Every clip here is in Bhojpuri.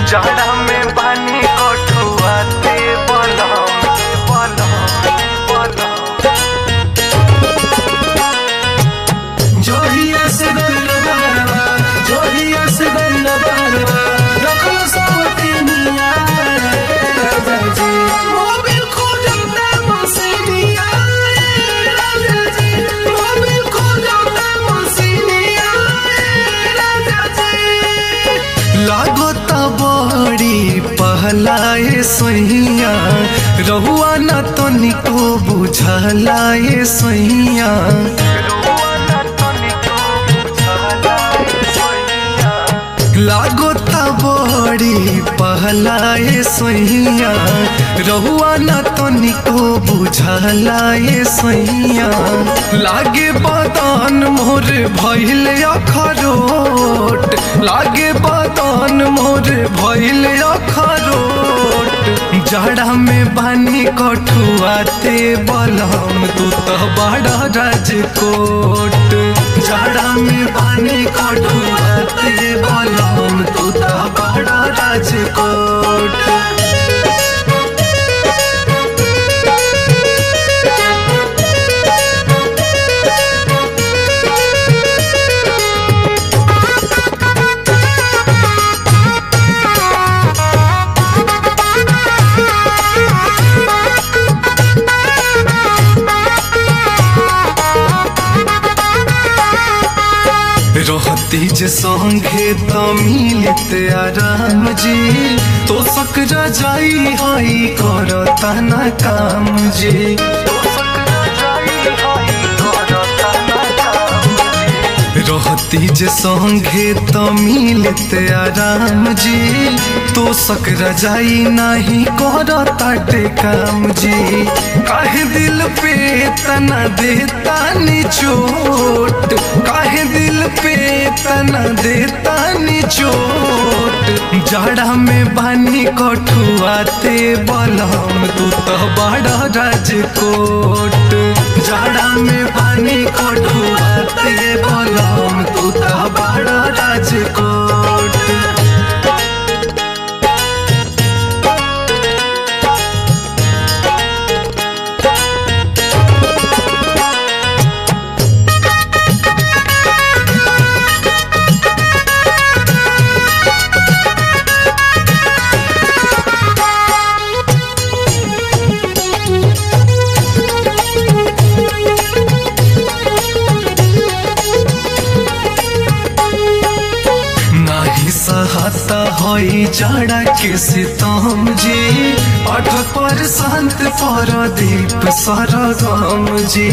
जाड़ा में पानी कठुआते बलम बलम बलम जोहिया से गइल बारवा जोहिया से गइल बारवा रखल सवती मिया राजा जी मोबिल खोजता मसीनिया राजा जी मोबिल खोजता मसीनिया राजा जी लागत बड़ी पहलाए सैया रहुआ न तो निको बुझलाए सैया रोवाना तनिको बुझालाए सोइया लागोता बड़ी पहलाए सैया रहुआ न तो निको बुझलाए सैया लागे बदन मोर भइल अखरोट लागे बदन मोर भइल अखरोट जाड़ा में बानी कठुआते बलम तू तो बड़ा राजकोट जाड़ा में बानी कठुआते बलम तू तो बड़ा राजकोट रहती जे संगे त मिलत आराम जी तो सकरा जाई हई करता ना काम जी सकरा जाई हई करता ना काम रहती जे संगे त मिलत आराम जी तो सकरा जाई नाही करता काम जी काहे दिल पे तना देता नि चोट काहे दिल पे तना देता नि चोट जाड़ा में बानी कठुआते बलम तू तो बड़ा राजकोट जाड़ा में बानी कठुआते बलम तू तो बड़ा राजकोट नाही सहता होई जाड़ा के सितम जी अठ पर शांत पर दीप सरगम जी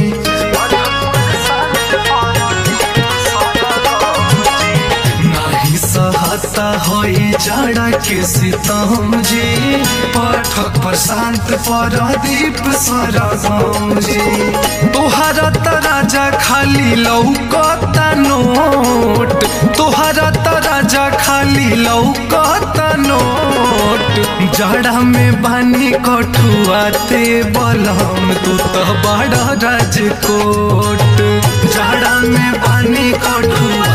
नाही सहता होई जाड़ा के सितम जी पाठक पर शांत पर दीप सरगम जी तोहरा त राजा खाली लौकता नोट तोहरा त राजा खाली लौकता नोट जाड़ा में बानी कठुआते बलम तू तो बड़ा राजकोट जाड़ा में बानी कठुआ